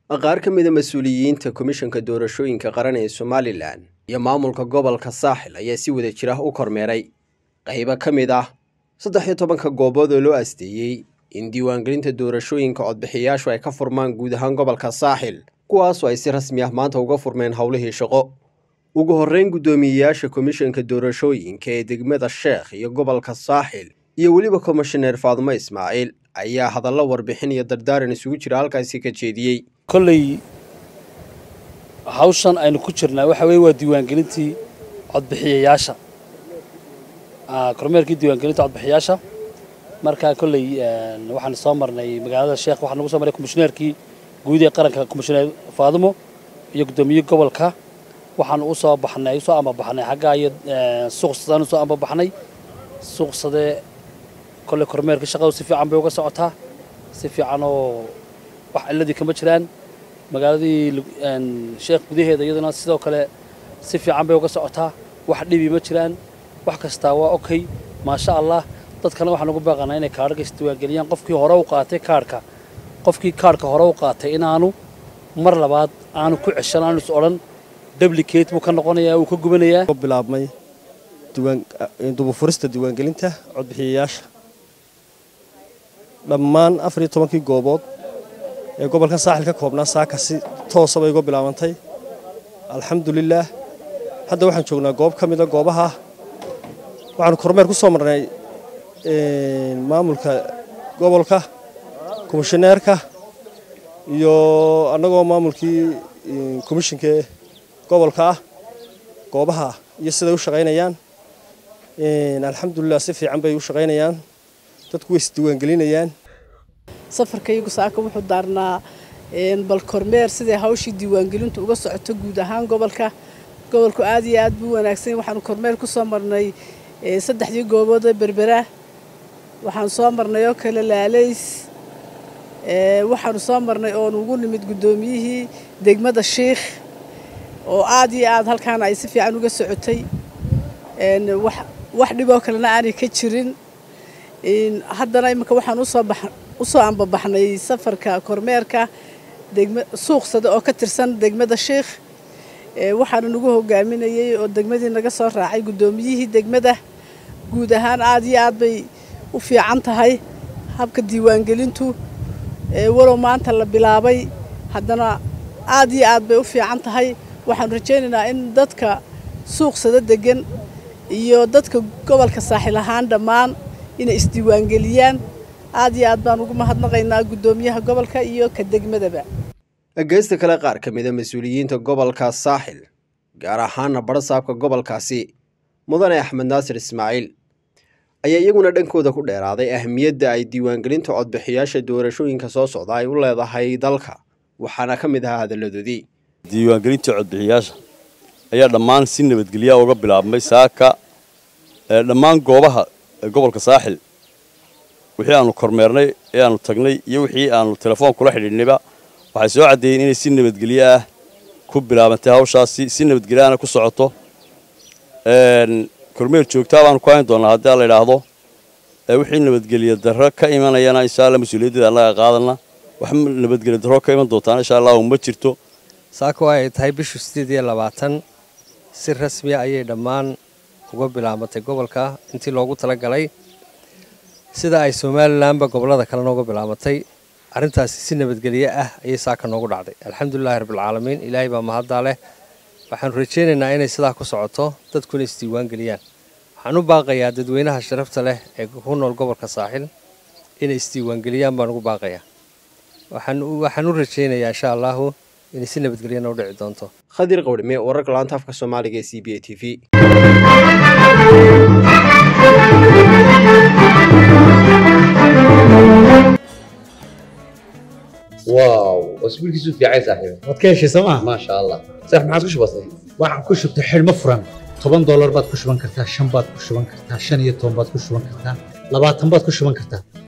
qaar ka mida mas-uuliyiinta komishanka doorashooyinka qaran ee somalilan iyo maamulka gobolka saaxil ayaa si wada jira u kormeeray qaybo ka mid ah saddex iyo tobanka goobood oo loo asteeyey in diiwaangelinta doorashooyinka codbixiyayaashu ay ka furmaan guud ahaan gobolka saaxil kuwaasoo ay si rasmi ah maanta uga furmeen howlihii shaqo ugu horreyn guddoomiyeyaasha komishanka doorashooyinka ee degmada sheekh iyo gobolka saaxil iyo weliba komishaneer faadumo ismaaciil ayaa hadallo warbixin iyo dardaaran isugu jira halkaasi ka jeediyey kolley hawshan aynu ku jirnaa waxa weye waa diiwaangelintii codbixiyayaasha kormeerkii diiwaangelinta codbixiyayaasha marka kolley waxaan soo marnay magaalada sheekh waxaan nagu soo marnay komishineerkii guud ee qaranka komishineer faadumo iyo guddoomiye gobolka waxaan u soo baxnay usoo ambabaxnay xaggaa iyo suuqsadaan usoo ambabaxnay suuqsadee kolley kormeerkii shaqadu si fiican bay uga socotaa si fiican oo wax ciladii kama jiraan magaaladii sheekh gudaheeda iyaduna sidoo kale si fiican bay uga socotaa wax dhibi ma jiraan wax kastaa waa okay maasha allah dadkana waxaan ugu baaqanaa inay kaadhka isdiiwaangeliyaan qofkii hore u qaatay kaadhka qofkii kaadhka hore u qaatay inaanu mar labaad aanu ku ceshan aanu is odhan dublicate buu ka noqonayaa uu ka gubanayaa bilaabmay dubufurista diiwaangelinta codbixiyayaasha dhammaan afar iyo tobankii goobood ee gobolkan saaxil ka koobnaa saaka si toosa bay uga bilaabantay alxamdulilaah hadda waxaan joognaa goob ka mida goobaha waxaanu kormeer ku soo marnay maamulka gobolka komishineerka iyo annagoo maamulkii komishinka gobolka ah goobaha iyo siday u shaqaynayaan alxamdulilah si fiican bay u shaqaynayaan dadku way isdiiwaangelinayaan safarkaygu saaka wuxuu daarnaa bal kormeer siday hawshii diiwaangelintu uga socoto guud ahaan gobolka gobolku aad iyo aad buu wanaagsan waxaanu kormeer ku soo marnay saddexdii goobood ee berbera waxaan soo marnay oo kale laalays waxaanu soo marnay oonu ugu nimid guddoomiyihii degmada shiikh oo aad iyo aad halkaana ay si fiican uga socotay wax dhiboo kalena aanay ka jirin haddana iminka waxaan usoo ambabaxnay safarka kormeerka suuqsada oo ka tirsan degmada sheikh waxaana nagu hogaaminayey oo degmadii naga soo raacay guddoomiyihii degmada guud ahaan aad iyo aad bay u fiican tahay habka diiwaangelintu walow maanta la bilaabay haddana aad iyo aad bay u fiican tahay waxaanu rajaynaynaa in dadka suuqsada degan iyo dadka gobolka saaxil ahaan dhammaan inay isdiiwaangeliyaan aad iyo aad baan ugu mahadnaqaynaa guddoomiyaha gobolka iyo ka degmadaba geysta kale qaar ka mida mas-uuliyiinta gobolka saaxil gaar ahaana barasaabka gobolkaasi mudane axmed naasir ismaaciil ayaa iyaguna dhankooda ku dheeraaday ahmiyadda ay diiwaangelinta codbixiyaasha doorashooyinka soo socda ay u leedahay dalka waxaana ka mid ahaa hadalladoodii diiwaangelinta codbixiyaasha ayaa dhammaan si nabadgelya uga bilaabmay saaka dhammaan goobaha gobolka saaxil wixii aanu kormeernay ee aanu tagnay iyo wixii aanu telefoon kula xidhiidhnayba waxay soo caddeeyeen inay si nabadgelyo ah ku bilaabantay hawshaasi si nabadgelyaana ku socoto kormeer joogtaa baanu ku hayn doonnaa haddii la idhaahdo wixii nabadgelyo darro ka imanayana insha alla mas-uuliyaddeeda annaga qaadana wax nabadgelyo darro ka iman doontaana insha allahu ma jirto saaka waa ay tahay bishu siddeed iyo labaatan si rasmiya ayay dhammaan uga bilaabantay gobolka intii loogu tala galay sida ay somalilanba gobollada kalena uga bilaabantay arrintaasi si nabadgelye ah ayay saaka noogu dhacday alxamdulilahi rabbilcaalamiin ilaahay baa mahaddaa leh waxaanu rajaynaynaa inay sidaa ku socoto dadkuna isdiiwaan geliyaan waxaan u baaqayaa dadweynaha sharafta leh ee ku nool gobolka saaxil inay isdiiwaangeliyaan baan ugu baaqayaa waxaan u rajaynayaa insha allaahu inay si nabadgelyana u dhici doonto khadir qawdhime wararka laanta afka soomaaliga ee c b a t v واو اسبوعك في عايز صاحبي waad ka heshay sooma ما شاء الله صح ما عاد وش بصي waxaan ku shubtay xidhmo furan toban doolar baad ku shuban kartaa shan baad ku shuban kartaa shan iyo toban baad ku shuban kartaa labaatan baad ku shuban kartaa